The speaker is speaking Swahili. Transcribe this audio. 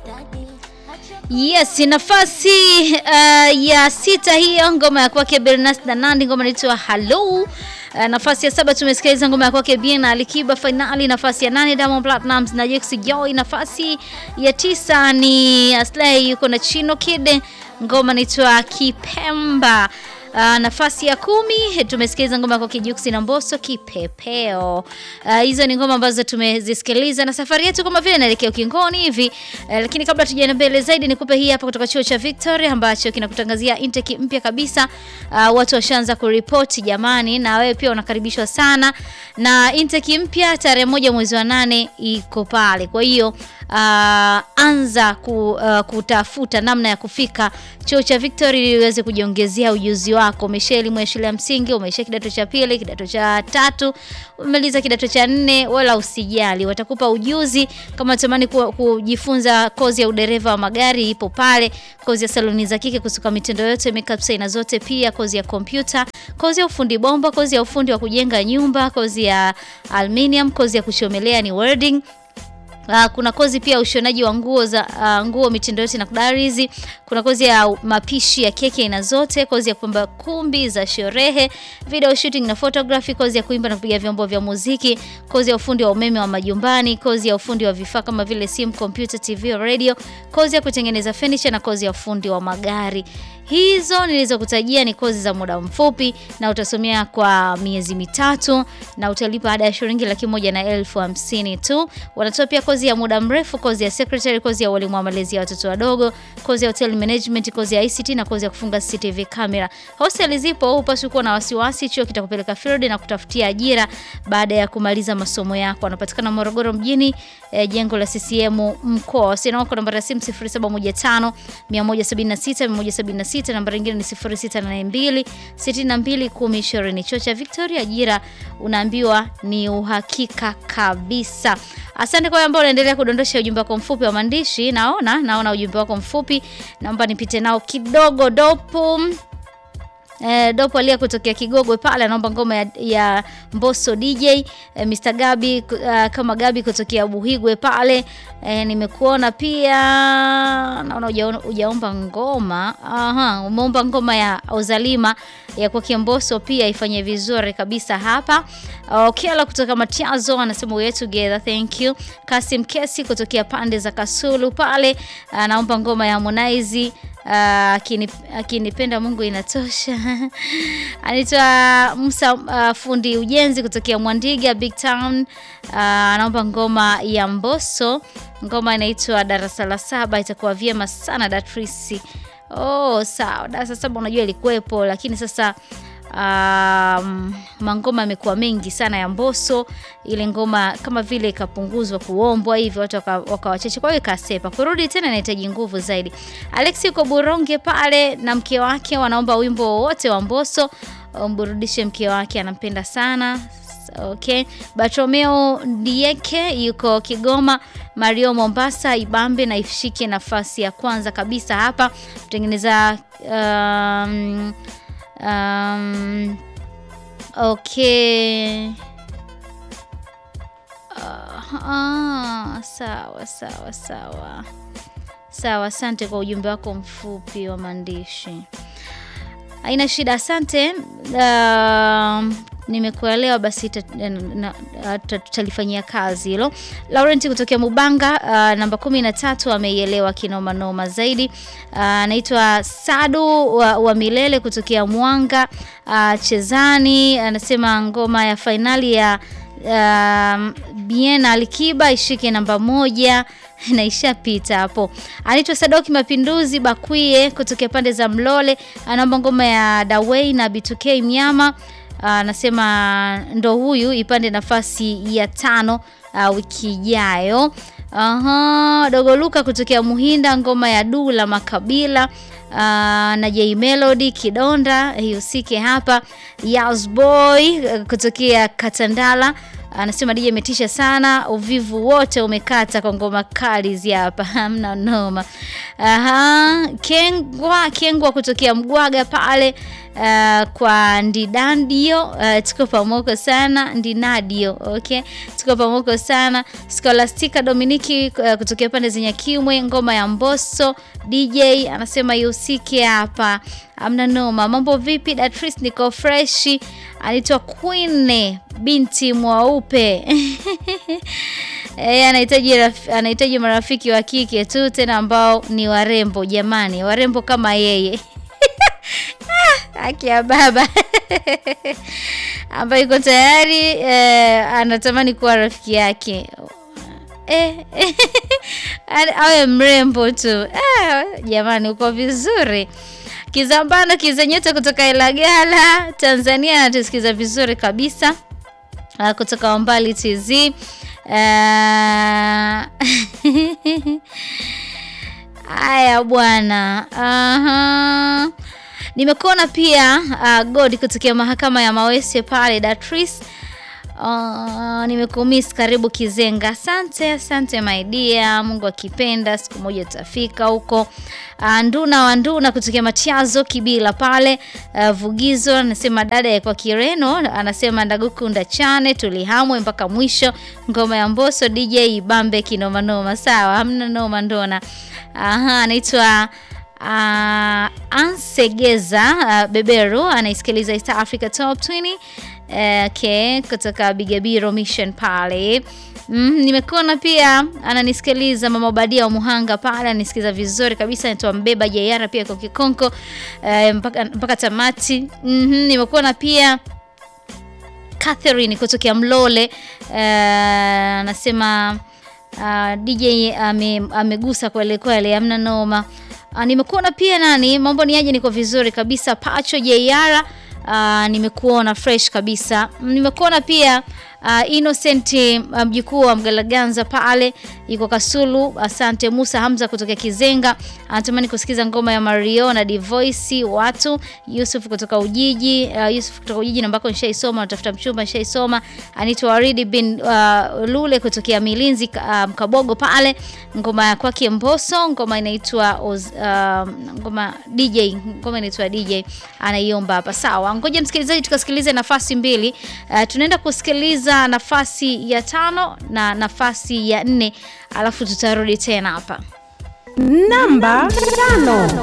Yes, nafasi uh, ya sita hiyo ngoma ya kwake Bernas na Nandi, ngoma inaitwa Hello. Uh, nafasi ya saba tumesikiliza ngoma ya kwake Bien Alikiba finali. Nafasi ya nane Diamond Platnumz na Jux Joy. Nafasi ya tisa ni Aslay yuko na Chino Kid, ngoma inaitwa Kipemba. Uh, nafasi ya kumi tumesikiliza ngoma kwa Kijuksi na Mbosso Kipepeo. Uh, hizo ni ngoma ambazo tumezisikiliza na safari yetu kama vile inaelekea ukingoni hivi. Uh, lakini kabla tujaenda mbele zaidi nikupe hii hapa kutoka chuo cha Victoria ambacho kinakutangazia intake mpya kabisa. Uh, watu washaanza kuripoti jamani, na wewe pia unakaribishwa sana na intake mpya tarehe moja mwezi wa nane iko pale. Kwa hiyo uh, anza ku, uh, kutafuta namna ya kufika chuo cha Victoria ili uweze kujiongezea ujuzi wako. Umesha elimu ya shule ya msingi, umesha kidato cha pili, kidato cha tatu, umemaliza kidato cha nne, wala usijali, watakupa ujuzi. Kama unatamani ku, kujifunza kozi ya udereva wa magari ipo pale, kozi ya saloni za kike, kusuka mitindo yote, makeup aina zote, pia kozi ya kompyuta, kozi ya ufundi bomba, kozi ya ufundi wa kujenga nyumba, kozi ya aluminium, kozi ya kuchomelea ni welding Uh, kuna kozi pia ushonaji wa nguo za uh, nguo mitindo yote na kudarizi. Kuna kozi ya mapishi ya keki aina zote, kozi ya kupamba kumbi za sherehe, video shooting na photography, kozi ya kuimba na kupiga vyombo vya muziki, kozi ya ufundi wa umeme wa majumbani, kozi ya ufundi wa vifaa kama vile simu, computer, TV, radio, kozi ya kutengeneza furniture na kozi ya ufundi wa magari. Hizo nilizokutajia ni kozi za muda mfupi na utasomea kwa miezi mitatu na utalipa ada ya shilingi laki moja na elfu hamsini tu. Wanatoa pia kozi ya muda mrefu, kozi ya secretary, kozi ya walimu wa malezi ya watoto wadogo, kozi ya hotel management, kozi ya ICT na kozi ya kufunga CCTV camera. Hosteli zipo, hupaswi kuwa na wasiwasi. Chuo kitakupeleka field na kutafutia ajira baada ya kumaliza masomo yako. Wanapatikana Morogoro mjini, eh, jengo la CCM mkoa. Wasiliana wako namba ya simu 0715 176 176, namba nyingine ni 0682 62 1020. Chuo cha Victoria, ajira unaambiwa ni uhakika kabisa. Asante kwa ambao unaendelea kudondosha ujumbe wako mfupi wa maandishi. Naona naona ujumbe wako mfupi, naomba nipite nao kidogo. Dopo Eh, Dopo alia kutokea Kigogwe pale anaomba ngoma ya, ya Mbosso DJ. Eh, Mr Gabi uh, kama Gabi kutokea Buhigwe pale eh, nimekuona pia, naona hujaomba ngoma. Aha, umeomba ngoma ya Ozalima ya kwa Mbosso pia ifanye vizuri kabisa hapa. Okela kutoka Matiazo anasema we together, thank you. Kasim Kesi kutokea pande za Kasulu pale anaomba ngoma ya Harmonize akinipenda uh, Mungu inatosha. Anaitwa Musa uh, fundi ujenzi kutokea Mwandiga Big Town anaomba uh, ngoma ya Mbosso, ngoma inaitwa darasa la saba. Itakuwa vyema sana Datrisi. Oh, sawa, darasa saba unajua ilikuwepo, lakini sasa Um, mangoma yamekuwa mengi sana ya Mbosso. Ile ngoma kama vile ikapunguzwa kuombwa hivi watu wakawacheche, kwa hiyo ikasepa. Kurudi tena inahitaji nguvu zaidi. Alex yuko Buronge pale na mke wake wanaomba wimbo wowote wa Mbosso umburudishe mke wake, anampenda sana. Okay. Bartomeo Dieke yuko Kigoma, Mario Mombasa, Ibambe na ifishike nafasi ya kwanza kabisa hapa kutengeneza um, Um, okay. Uh, ah, sawa sawa sawa sawa, asante kwa ujumbe wako mfupi wa maandishi, haina shida, asante. Uh, nimekuelewa basi, tutalifanyia kazi hilo. Laurent kutokea Mubanga, uh, namba kumi na tatu ameielewa kinoma noma zaidi. Anaitwa uh, Sadu wa, wa Milele kutokea Mwanga uh, Chezani anasema ngoma ya fainali ya uh, Bien Alikiba ishike namba moja na ishapita hapo. Anaitwa Sadoki Mapinduzi Bakwie kutokea pande za Mlole, anaomba ngoma ya Dawei na B2K Mnyama anasema uh, ndo huyu ipande nafasi ya tano uh, wiki ijayo. Aha, Dogo Luka kutokea Muhinda ngoma ya Dula Makabila uh, na J Melody Kidonda ihusike hapa. Yas Boy uh, kutokea Katandala Anasema DJ imetisha sana, uvivu wote umekata kwa ngoma kali hizi hapa. Hamna noma. Aha, Kengwa Kengwa kutokea Mgwaga pale uh, kwa Ndidandio uh, tuko pamoja sana Ndinadio, okay, tuko pamoja sana. Scholastica Dominiki uh, kutokea pande za Nyakimwe, ngoma ya Mbosso DJ anasema yusike hapa, amna noma. Mambo vipi Datris? Niko freshi. Anaitwa Queen binti mwaupe Eh, anahitaji raf- anahitaji marafiki wa kike tu tena ambao ni warembo jamani, warembo kama yeye haki ya baba ambaye yuko tayari eh, anatamani kuwa rafiki yake eh, awe mrembo tu eh, jamani, uko vizuri. Kizambano Kizanyota kutoka Ilagala, Tanzania, anatusikiza vizuri kabisa uh, kutoka Mbali TZ uh, haya bwana aha. Nimekuona pia uh, God kutokea mahakama ya Mawese pale Datris. Uh, nimekumiss karibu Kizenga. Asante, asante my dear. Mungu akipenda siku moja tutafika huko. Uh, Nduna wa Nduna kutokea Machazo Kibila pale uh, Vugizo anasema dada ya kwa Kireno anasema ndagukunda chane tulihamwe mpaka mwisho. Ngoma ya Mbosso DJ Bambe kinoma noma. Sawa, hamna noma ndona. Aha, anaitwa Uh, Ansegeza uh, Beberu anaisikiliza East Africa Top 20 uh, okay, kutoka Bigabiro Mission pale. Mm, nimekuona pia ananisikiliza Mama Badia wa Muhanga pale ananisikiliza vizuri kabisa, anaitwa Mbeba Jayara pia kwa Kikonko uh, mpaka, mpaka tamati. Mm -hmm, nimekuona pia Catherine kutokea Mlole anasema uh, uh, DJ ame, amegusa kweli kweli, amna noma. Uh, nimekuona pia nani, mambo ni aje? Niko vizuri kabisa. Pacho Jeiara, uh, nimekuona fresh kabisa. Nimekuona pia uh, Innocent mjukuu um, wa Mgalaganza pale yuko Kasulu. Asante Musa Hamza kutoka Kizenga, anatamani kusikiza ngoma ya Mario na Divoice watu. Yusuf kutoka Ujiji, uh, Yusuf kutoka Ujiji nambako nishaisoma, natafuta mchumba nishaisoma. Anitwa Waridi bin uh, Lule kutokea Milinzi uh, Mkabogo pale, ngoma ya kwake Mbosso, ngoma inaitwa uh, ngoma DJ, ngoma inaitwa DJ anaiomba hapa. Sawa, ngoja msikilizaji, tukasikilize nafasi mbili. Uh, tunaenda kusikiliza nafasi ya tano na nafasi ya nne alafu tutarudi tena hapa namba tano.